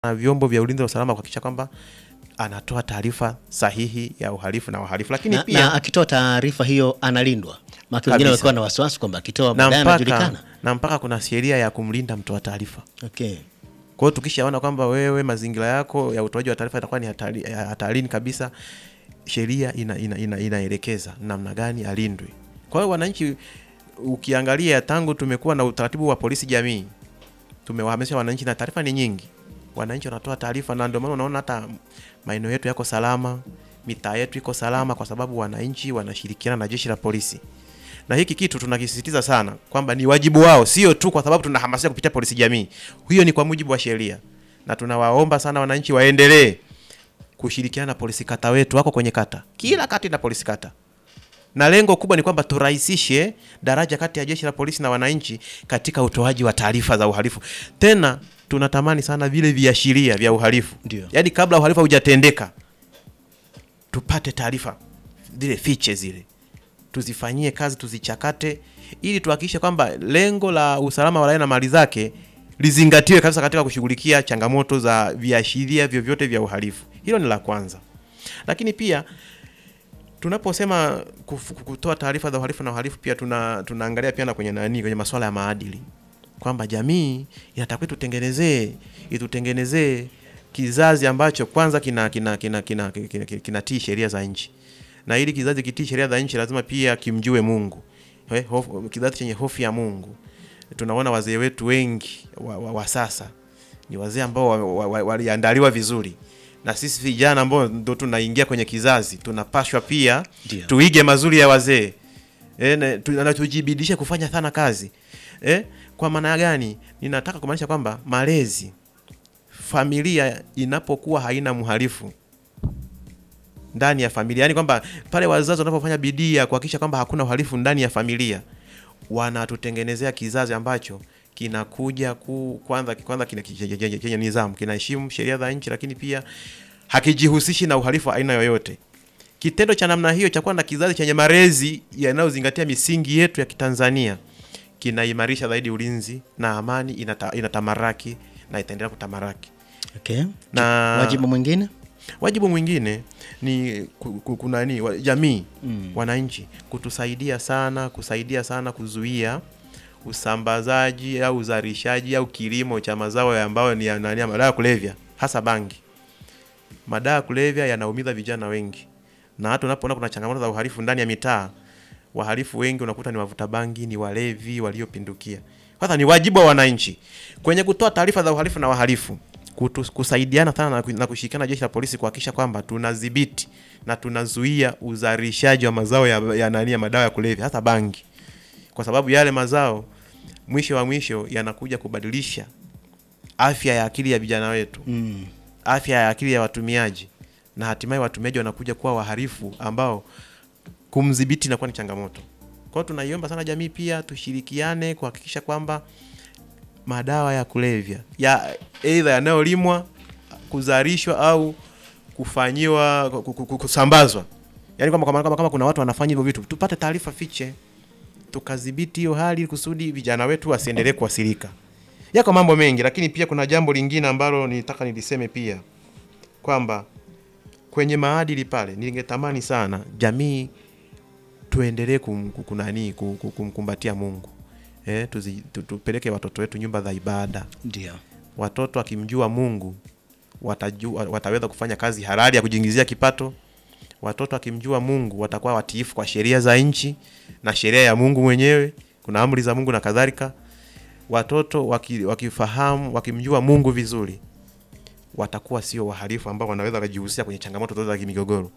na vyombo vya ulinzi na usalama kuhakikisha kwamba anatoa taarifa sahihi ya uhalifu na wahalifu, lakini na, pia na akitoa taarifa hiyo analindwa, maana wengine Kabisa. walikuwa na wasiwasi kwamba akitoa na baadaye mpaka, anajulikana. na mpaka kuna sheria ya kumlinda mtoa taarifa. Okay. Kwa hiyo tukishaona kwamba wewe mazingira yako ya utoaji wa taarifa yatakuwa ni hatari, ya hatarini kabisa, sheria ina, ina, ina, inaelekeza namna gani alindwe. Kwa hiyo wananchi, ukiangalia tangu tumekuwa na utaratibu wa polisi jamii, tumewahamasisha wananchi na taarifa ni nyingi, wananchi wanatoa taarifa, na ndio maana unaona hata maeneo yetu yako salama, mitaa yetu iko salama, kwa sababu wananchi wanashirikiana na jeshi la polisi na hiki kitu tunakisisitiza sana kwamba ni wajibu wao, sio tu kwa sababu tunahamasisha kupitia polisi jamii. Hiyo ni kwa mujibu wa sheria, na tunawaomba sana wananchi waendelee kushirikiana na polisi kata wetu, wako kwenye kata, kila kata ina polisi kata, na lengo kubwa ni kwamba turahisishe daraja kati ya jeshi la polisi na wananchi katika utoaji wa taarifa za uhalifu. Tena tunatamani sana vile viashiria vya uhalifu, Ndio. yaani kabla uhalifu haujatendeka tupate taarifa zile fiche zile tuzifanyie kazi tuzichakate, ili tuhakikishe kwamba lengo la usalama wa raia na mali zake lizingatiwe kabisa katika kushughulikia changamoto za viashiria vyovyote vya uhalifu. Hilo ni la kwanza, lakini pia tunaposema kuf- kutoa taarifa za uhalifu na uhalifu pia tuna, tunaangalia pia na kwenye nani, kwenye masuala ya maadili kwamba jamii inatakiwa itutengenezee itutengenezee kizazi ambacho kwanza kina kina kina kina, kina, kina, kinatii sheria za nchi na ili kizazi kitii sheria za nchi lazima pia kimjue Mungu. Eh, hofu- kizazi chenye hofu ya Mungu. Tunaona wazee wetu wengi wa, wa, wa sasa ni wazee ambao waliandaliwa wa, wa, waliandaliwa vizuri, na sisi vijana ambao ndo tunaingia kwenye kizazi tunapashwa pia Ndio. tuige mazuri ya wazee eh, na tu- na tujibidishe kufanya sana kazi eh, kwa maana gani? Ninataka kumaanisha kwamba malezi, familia inapokuwa haina mhalifu ndani ya familia, yaani kwamba pale wazazi wanapofanya bidii ya kuhakikisha kwamba hakuna uhalifu ndani ya familia, wanatutengenezea kizazi ambacho kinakuja ku kwanza kwanza kina- chenye- chenye chenye nidhamu, kinaheshimu sheria za nchi, lakini pia hakijihusishi na uhalifu wa aina yoyote. Kitendo cha namna hiyo cha kuwa na kizazi chenye malezi yanayozingatia misingi yetu ya Kitanzania kinaimarisha zaidi ulinzi na amani, inata, inatamaraki na itaendelea kutamaraki Okay. na Wajibu mwingine? wajibu mwingine ni ku- ku- kuna nini wa- jamii Mm. wananchi kutusaidia sana kusaidia sana kuzuia usambazaji au uzalishaji au kilimo cha mazao ya ambayo ni ya nani ya madawa ya kulevya hasa bangi. Madawa ya kulevya yanaumiza vijana wengi, na hata unapoona kuna changamoto za uhalifu ndani ya mitaa, wahalifu wengi unakuta ni wavuta bangi, ni walevi waliopindukia. Sasa ni wajibu wa wananchi kwenye kutoa taarifa za uhalifu na wahalifu kutu, kusaidiana sana na ku- na kushirikiana na jeshi la polisi kuhakikisha kwamba tunadhibiti na tunazuia uzalishaji wa mazao ya, ya nani ya madawa ya kulevya hasa bangi, kwa sababu yale mazao mwisho wa mwisho yanakuja kubadilisha afya ya akili ya vijana wetu Mm. afya ya akili ya watumiaji na hatimaye watumiaji wanakuja kuwa wahalifu ambao kumdhibiti inakuwa ni changamoto. Kwa hiyo tunaiomba sana jamii pia tushirikiane kuhakikisha kwamba madawa ya kulevya ya aidha yanayolimwa, kuzalishwa au kufanyiwa ku- ku- ku- kusambazwa, yaani kwamba kama, kama, kama kuna watu wanafanya hivyo vitu tupate taarifa fiche, tukadhibiti hiyo hali kusudi vijana wetu wasiendelee kuathirika. Yako mambo mengi, lakini pia kuna jambo lingine ambalo nilitaka niliseme pia kwamba kwenye maadili pale, ningetamani sana jamii tuendelee kum, ku- kunani ku- ku- kumkumbatia Mungu eh, tuzi, tu, tupeleke watoto wetu nyumba za ibada. Ndio. Watoto wakimjua Mungu watajua, wataweza kufanya kazi halali ya kujiingizia kipato. Watoto wakimjua Mungu watakuwa watiifu kwa sheria za nchi na sheria ya Mungu mwenyewe, kuna amri za Mungu na kadhalika. Watoto waki, wakifahamu wakimjua Mungu vizuri watakuwa sio wahalifu ambao wanaweza wakajihusisha kwenye changamoto zote za kimigogoro.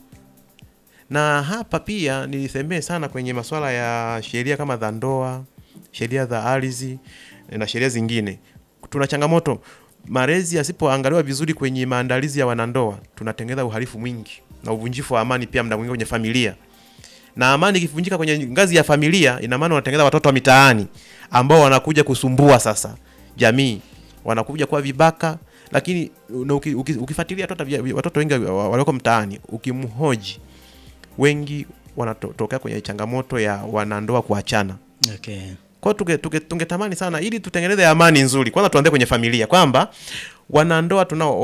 Na hapa pia nilisemee sana kwenye masuala ya sheria kama za ndoa, sheria za ardhi na sheria zingine. Tuna changamoto, malezi yasipoangaliwa vizuri kwenye maandalizi ya wanandoa, tunatengeneza uhalifu mwingi na uvunjifu wa amani pia muda mwingine kwenye familia. Na amani ikivunjika kwenye ngazi ya familia, ina maana unatengeneza watoto wa mitaani ambao wanakuja kusumbua sasa jamii, wanakuja kuwa vibaka. Lakini na uki, uki, ukifuatilia watoto, watoto wengi wa- walioko mtaani, ukimhoji wengi wanatokea kwenye changamoto ya wanandoa kuachana Okay. Kwa hiyo tunge, tunge, tungetamani sana ili tutengeneze amani nzuri, kwanza tuanze kwenye familia kwamba wanandoa tunao